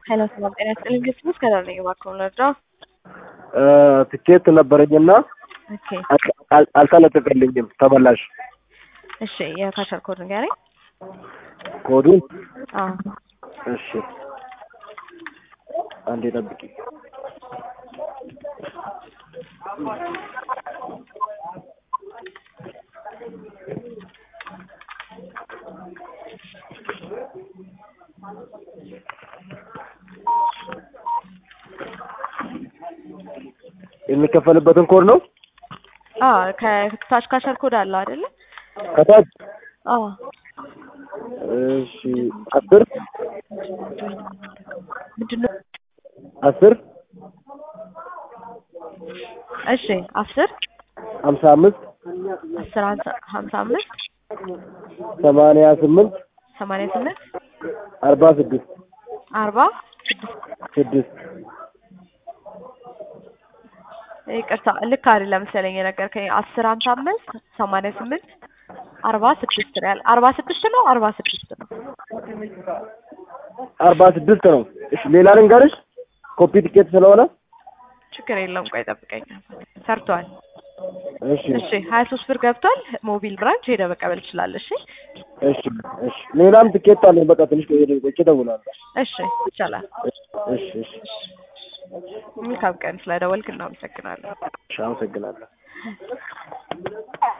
ሄሎ ሰላም ጤና ይስጥልኝ። ግስ ምስ ከዳር ነኝ እባክዎ ልርዳው? ትኬት ነበረኝና ኦኬ አል- አልተለቀቀልኝም ተመላሽ እሺ የካሸር ኮድ ንገረኝ። ኮዱን አዎ እሺ አንዴ ጠብቂ የሚከፈልበትን ኮድ ነው አዎ ከታች ካሸር ኮድ አለው አይደለ? ከታች አዎ እሺ አስር ምንድነው? አስር እሺ አስር ሀምሳ አምስት አስር ሀምሳ- ሀምሳ አምስት ሰማንያ ስምንት ሰማንያ ስምንት አርባ ስድስት አርባ ስድስት ስድስት ይቅርታ ልክ አይደለም መሰለኝ የነገርከኝ። አስር ሀምሳ አምስት ሰማንያ ስምንት አርባ ስድስት ነው ያለ። አርባ ስድስት ነው አርባ ስድስት ነው። አርባ ስድስት ነው። እሺ ሌላ ልንገርሽ ኮፒ ቲኬት ስለሆነ ችግር የለውም። ቆይ ጠብቀኝ። ሰርቷል። እሺ እሺ ሀያ ሶስት ብር ገብቷል። ሞቢል ብራንች ሄደ መቀበል ትችላለህ። እሺ እሺ እሺ ሌላም ቲኬት አለኝ። በቃ ትንሽ ቆይቼ እደውላለሁ። እሺ ይቻላል። እሺ እሺ መልካም ቀን። ስለደወልክ እናመሰግናለን። እሺ አመሰግናለሁ።